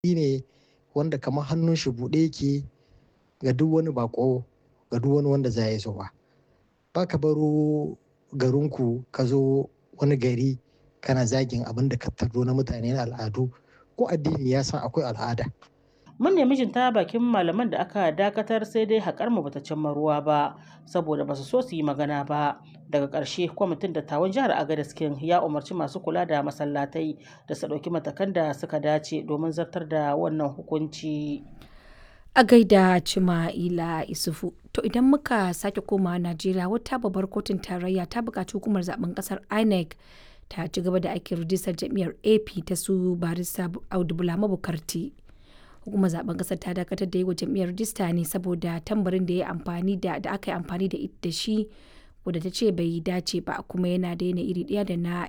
ne wanda kamar hannun shi buɗe yake ga duk wani bako ga duk wani wanda za ya zo ba ba ka baro garinku ka zo wani gari kana zagin abin da ka tardo na mutane na al'adu ko addini ya san akwai al'ada Mun nemi jin ta bakin malaman da aka dakatar sai dai haƙar mu bata cimma ruwa ba saboda basu so su yi magana ba. Daga ƙarshe kwamitin dattawan jihar Agadez King ya umarci masu kula da masallatai da su ɗauki matakan da suka dace domin zartar da wannan hukunci. A gaida Cima'ila Isufu. To idan muka sake komawa Najeriya wata babbar kotun tarayya ta buƙaci hukumar zaben ƙasar INEC ta ci gaba da aikin rijistar jam'iyyar AP ta su barista Audu Bulama Bukarti. hukumar zaben kasar ta dakatar da yi wa jam'iyyar rajista ne saboda tambarin da ya amfani da da aka yi amfani da da shi wadda ta ce bai dace ba kuma yana da yana iri ɗaya da na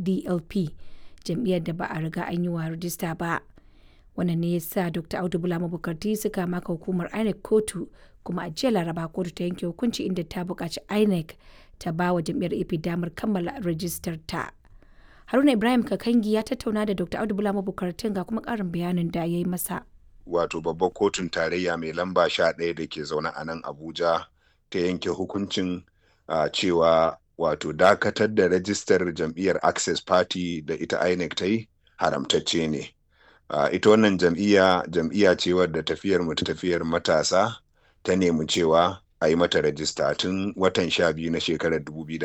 dlp jam'iyyar da ba a riga an yi wa rajista ba wannan ne ya sa dr audu bulama bukarti suka maka hukumar inec kotu kuma a jiya laraba kotu ta yanke hukunci inda ta buƙaci inec ta ba wa jam'iyyar ap damar kammala rajistar ta haruna ibrahim kakangi ya tattauna da dr audu bulama bukartin ga kuma ƙarin bayanin da ya yi masa wato babbar kotun tarayya mai lamba sha ɗaya da ke zaune a nan abuja ta yanke hukuncin uh, cewa wato dakatar da rajistar jam'iyyar access party da ita inec ta yi haramtacce ne uh, ita wannan jam'iyya jam'iyya ce wadda tafiyar mu ta tafiyar matasa ta nemi cewa a yi mata rajista tun watan sha biyu na shekarar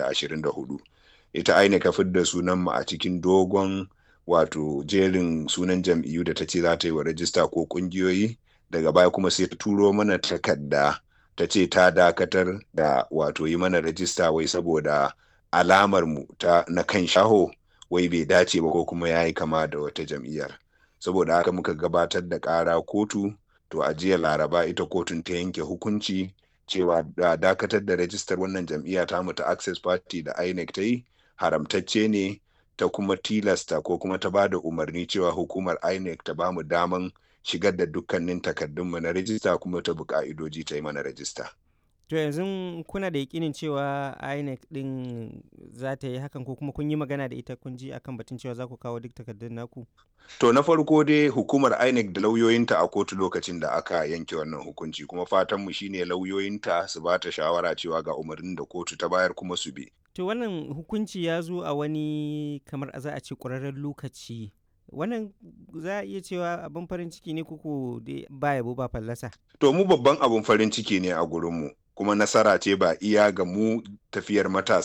2024 ita inec ka fidda sunan mu a cikin dogon wato jerin sunan jam'iyyu da ta ce za ta yi wa rajista ko kungiyoyi daga baya kuma sai ta turo mana takarda ta ce ta dakatar da wato yi mana rajista wai saboda alamar mu ta na kan shaho wai bai dace ba ko kuma ya yi kama da wata jam'iyyar saboda haka muka gabatar da ƙara kotu to a jiya laraba ita kotun ta yanke hukunci cewa da dakatar da rajistar wannan jam'iyya ta mu ta access party da inec ta yi haramtacce ne ta kuma tilasta ko kuma ta ba da umarni cewa hukumar INEC ta ba mu daman shigar da dukkanin takardunmu na rajista kuma ta bi ka'idoji ta yi mana rajista. To yanzu kuna da yakinin cewa INEC din za ta yi hakan ko kuma kun yi magana da ita kun ji akan batun cewa za ku kawo duk takardun naku? To na farko dai hukumar INEC da lauyoyinta a kotu lokacin da aka yanke wannan hukunci kuma fatanmu shine lauyoyinta su ba ta shawara cewa ga umarnin da kotu ta bayar kuma su bi. To wannan hukunci ya zo a wani kamar za a ce ƙwararren lokaci. Wannan za a iya cewa abin farin ciki ne kuku ba yabo ba fallasa. To mu babban abin farin ciki ne a gurinmu kuma nasara ce ba iya ga mu tafiyar matasa